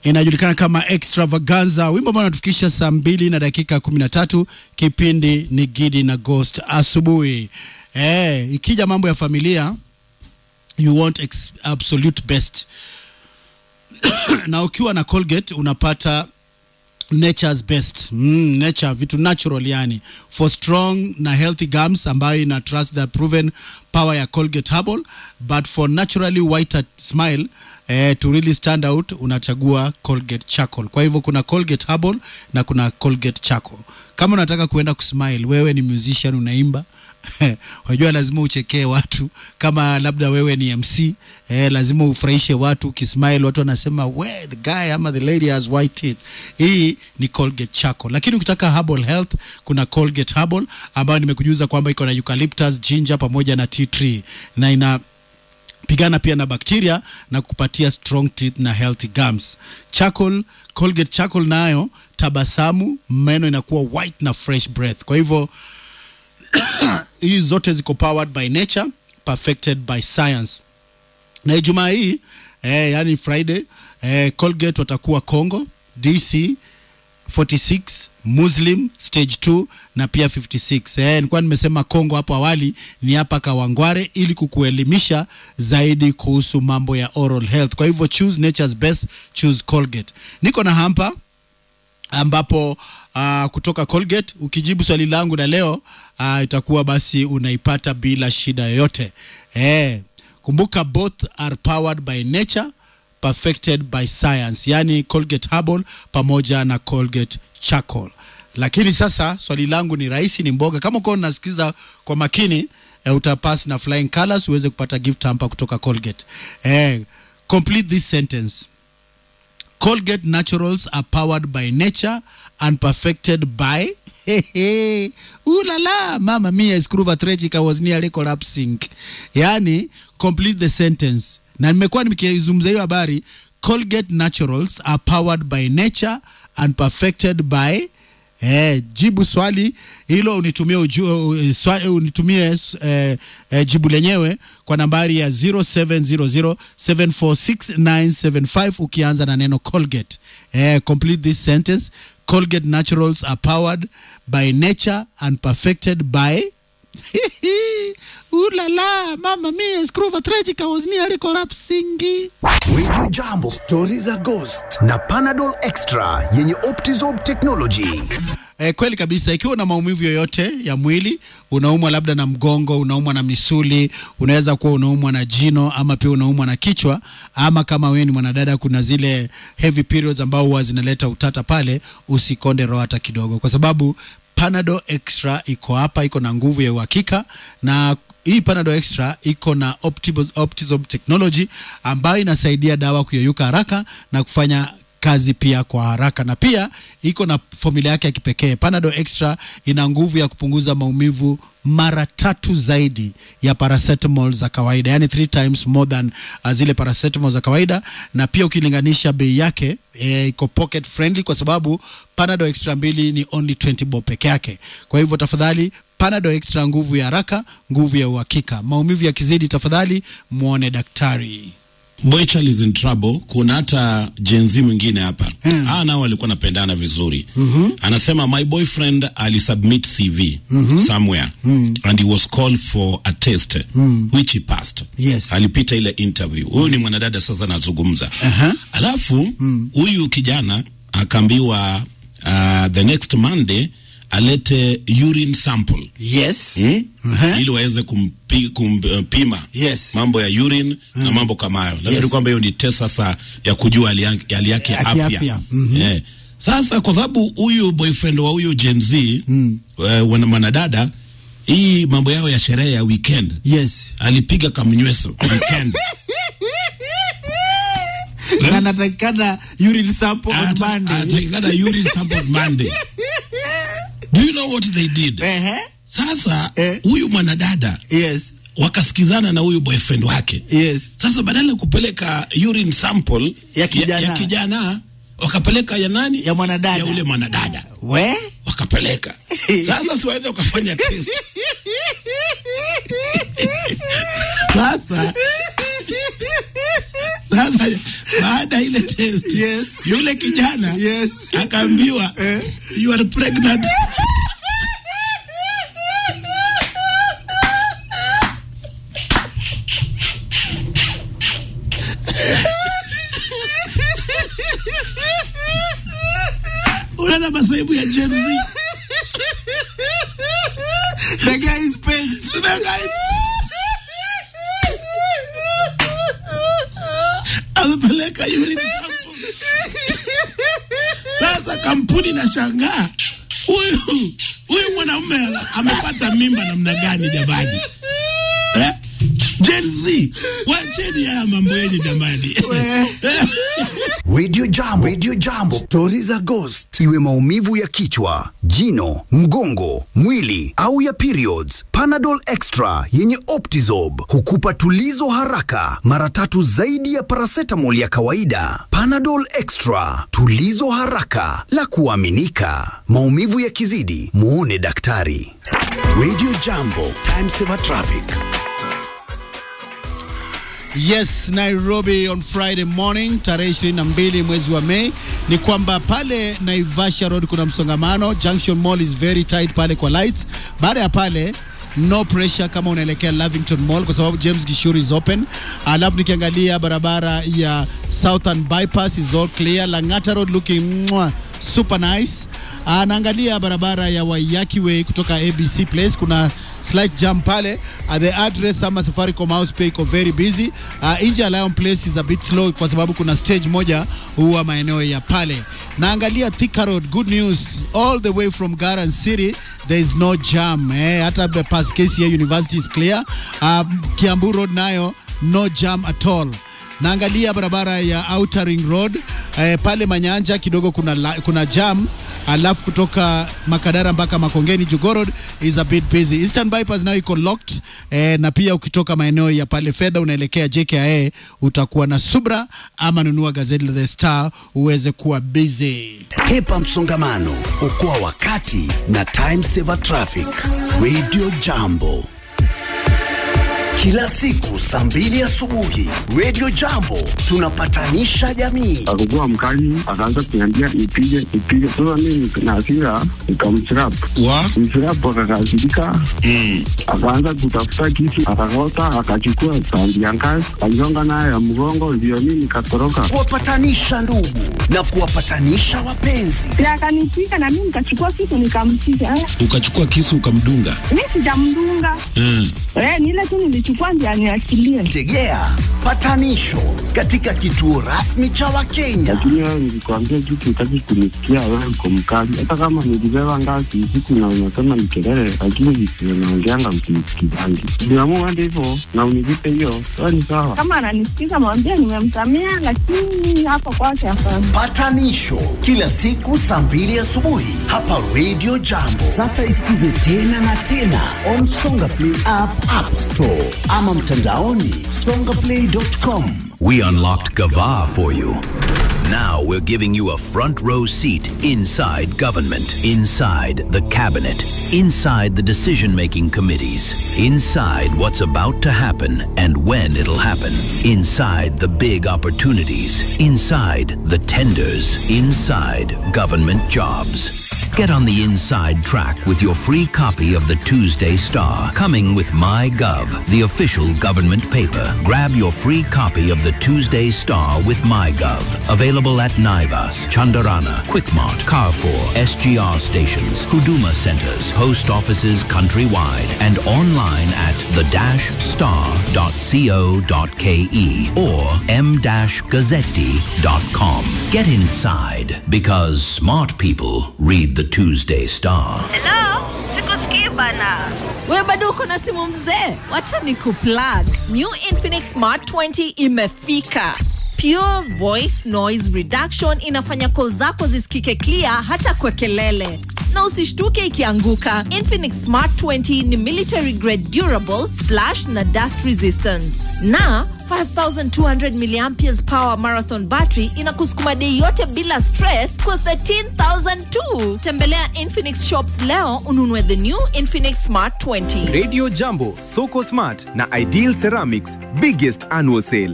inajulikana kama Extravaganza, wimbo ambao unatufikisha saa mbili na dakika kumi na tatu. Kipindi ni Gidi na Ghost asubuhi. Eh, ikija mambo ya familia you want ex absolute best na ukiwa na Colgate unapata nature's best mm, nature vitu natural yani for strong na healthy gums ambayo ina trust the proven power ya Colgate Herbal but for naturally whiter smile eh, to really stand out unachagua Colgate Charcoal kwa hivyo kuna Colgate Herbal na kuna Colgate Charcoal kama unataka kuenda kusmile wewe ni musician unaimba unajua lazima uchekee watu kama labda wewe ni mc eh, lazima ufurahishe watu ukismile watu wanasema we the guy ama the lady has white teeth hii ni colgate charcoal lakini ukitaka herbal health kuna colgate herbal ambayo nimekujuza kwamba iko na eucalyptus ginger pamoja na tea tree na ina pigana pia na bakteria na kupatia strong teeth na healthy gums. Charcoal, Colgate Charcoal nayo tabasamu, meno inakuwa white na fresh breath. Kwa hivyo hizi zote ziko powered by nature, perfected by science. Na Ijumaa hii eh, yani Friday eh, Colgate watakuwa Congo, DC 46 Muslim stage 2 na pia 56. Eh, nilikuwa nimesema Kongo hapo awali ni hapa Kawangware ili kukuelimisha zaidi kuhusu mambo ya oral health. Kwa hivyo choose nature's best, choose Colgate. Niko na hampa ambapo uh, kutoka Colgate ukijibu swali langu la leo uh, itakuwa basi unaipata bila shida yoyote. Eh, kumbuka both are powered by nature perfected by science, yani Colgate Herbal pamoja na Colgate Charcoal. Lakini sasa swali langu ni rahisi, ni mboga. Kama uko unasikiza kwa makini eh, utapass na flying colors uweze kupata gift hamper kutoka Colgate. Eh, complete this sentence. Colgate Naturals are powered by nature and perfected by Ooh la la, mama mia skruva tragic I was nearly collapsing. Yani, complete the sentence. Na nimekuwa nikizungumza hiyo habari, Colgate Naturals are powered by nature and perfected by Eh, jibu swali hilo unitumie uju, uh, swali, unitumie eh, eh, jibu lenyewe kwa nambari ya 0700746975 ukianza na neno Colgate. Eh, complete this sentence. Colgate Naturals are powered by nature and perfected by Ooh la la, mama mia, skruva tragic, I was nearly collapsing. Wiju Jambo, stori za Ghost na Panadol Extra yenye Optizob technology. Eh, kweli kabisa. Ikiwa una maumivu yoyote ya mwili, unaumwa labda na mgongo, unaumwa na misuli, unaweza kuwa unaumwa na jino ama pia unaumwa na kichwa, ama kama wewe ni mwanadada, kuna zile heavy periods ambao huwa zinaleta utata pale, usikonde roho hata kidogo, kwa sababu Panadol Extra iko hapa, iko na nguvu ya uhakika na hii Panadol Extra iko na Optibo- Optizorb technology ambayo inasaidia dawa kuyeyuka haraka na kufanya kazi pia kwa haraka, na pia iko na formula yake ya kipekee. Panadol Extra ina nguvu ya kupunguza maumivu mara tatu zaidi ya paracetamol za kawaida, yani three times more than uh, zile paracetamol za kawaida, na pia ukilinganisha bei yake eh, iko pocket friendly kwa sababu Panadol Extra mbili ni only 20 bob peke yake. Kwa hivyo tafadhali Panadol Extra, nguvu ya haraka, nguvu ya uhakika. Maumivu yakizidi, tafadhali muone daktari. Boychal is in trouble. Kuna hata jenzi mwingine hapa mm. Aa, nao walikuwa napendana vizuri mm-hmm. Anasema my boyfriend alisubmit CV mm-hmm. somewhere mm. and he was called for a test mm. which he passed. Yes. Alipita ile interview. Huyu ni mwanadada sasa anazungumza. Aha. Alafu huyu kijana akaambiwa uh, the next Monday alete urine sample Yes. hmm? Aha. ili waweze kumpi, kumpima Yes. mambo ya urine na mambo kama hayo. Nafikiri Yes. kwamba hiyo ni test sasa ya kujua hali ya- hali yake ya Ya afya. kiafya. Mhm. Eh. Sasa kwa sababu huyu boyfriend wa huyu Gen Z mm. wana mwanadada hii mambo yao ya sherehe ya weekend Yes. alipiga kamnyweso weekend Na natakikana urine sample on Ata- Monday. atakikana urine sample Monday. Do you know what they did? Ehe. Sasa Eh. huyu mwanadada Yes. wakasikizana na huyu boyfriend wake Yes. Sasa badala ya kupeleka urine sample Ya kijana. ya, ya kijana wakapeleka ya nani? Ya mwanadada. ya ule mwanadada We? wakapeleka. Sasa si waende wakafanya test. Sasa Sasa baada ya ile test Yes. yule kijana Yes. akaambiwa Eh. you are pregnant. Unaona masaibu ya Gen Z. The guy is pissed. The guy amepeleka urine sample. Sasa kampuni na shangaa huyu huyu mwanamume amepata mimba namna gani jamani eh? Gen Z, wacheni haya mambo yenye jamani. Radio Jambo, Radio Jambo, stori za ghost, iwe maumivu ya kichwa, jino, mgongo, mwili au ya periods. Panadol Extra yenye Optizob hukupa tulizo haraka, mara tatu zaidi ya paracetamol ya kawaida. Panadol Extra, tulizo haraka la kuaminika. Maumivu yakizidi, muone daktari. Radio Jambo, time saver traffic. Yes, Nairobi on Friday morning tarehe 22 mwezi wa Mei ni kwamba pale Naivasha Road kuna msongamano. Junction Mall is very tight pale kwa lights. Baada ya pale no pressure kama unaelekea Lavington Mall kwa sababu James Gishuru is open. Alafu nikiangalia barabara ya Southern Bypass is all clear. Lang'ata Road looking mwah, super nice. Ah, naangalia barabara ya Waiyaki Way kutoka ABC Place kuna slight jam pale uh, the address ama Safaricom house pay iko very busy uh, nje ya Lion Place is a bit slow kwa sababu kuna stage moja huwa maeneo ya pale. Naangalia Thika Road, good news all the way from Garden City there is no jam eh, hata the past KCA University is clear. Um, Kiambu Road nayo no jam at all naangalia barabara ya Outer Ring Road eh, pale Manyanja kidogo kuna, la, kuna jam alafu kutoka Makadara mpaka Makongeni Jogoo Road is a bit busy. Eastern Bypass nayo iko locked eh, na pia ukitoka maeneo ya pale fedha unaelekea JKIA utakuwa na subra ama nunua gazeti la The Star uweze kuwa busy. Hepa msongamano, okoa wakati na time saver traffic. Radio Jambo, kila siku saa mbili asubuhi. Radio Jambo, tunapatanisha jamii. akakuwa mkali, akaanza kuniambia nipige nipige. Sasa mimi na hasira nikamchrapu wa mchrapu, akakasirika akaanza kutafuta kisu, akakota, akachukua tandi ya ngazi, aligonga nayo ya mgongo, ndio mimi nikatoroka. Kuwapatanisha ndugu na kuwapatanisha wapenzi. Si akanipiga na mimi nikachukua kitu nikampiga. Eh, ukachukua kisu ukamdunga. Mi sijamdunga Mm. eh, ni ile tu nilichukua ndio aniachilie. Tegea patanisho katika kituo rasmi cha Wakenya. Lakini wewe nilikwambia kitu, utaki kunisikia. Wewe uko mkali, hata kama nilibeba ngazi usiku na unasema ni kelele, lakini visio naongeanga msinisikizangi. Niamua hadi hivyo na univipe hiyo, wewe ni sawa. Kama ananisikiza mwambie nimemsamea, lakini hapo kwake hapana. Patanisho kila siku saa mbili asubuhi hapa Radio Jambo. Sasa isikize tena na tena on Songa Play app, App Store ama mtandaoni songaplay.com. We unlocked Gava for you. Now we're giving you a front row seat inside government, inside the cabinet, inside the decision making committees, inside what's about to happen and when it'll happen, inside the big opportunities, inside the tenders, inside government jobs. Get on the inside track with your free copy of the Tuesday Star, coming with MyGov, the official government paper. Grab your free copy of the Tuesday Star with MyGov. Available at Naivas, Chandarana, Quickmart, Carrefour, SGR stations, Huduma centers, post offices countrywide, and online at the-star.co.ke or m-gazzetti.com. Get inside because smart people read the Tuesday Star. Hello? Sikusikii bana. we bado uko na simu mzee wacha ni kuplug new infinix smart 20 imefika pure voice noise reduction inafanya call zako zisikike clear hata kwa kelele na usishtuke ikianguka infinix smart 20 ni military grade durable splash na dust resistant na 5200 milliamperes power marathon battery inakusukuma dei yote bila stress kwa 13000 tu tembelea infinix shops leo ununue the new infinix smart 20 Radio Jambo, Soko Smart na Ideal Ceramics biggest annual sale.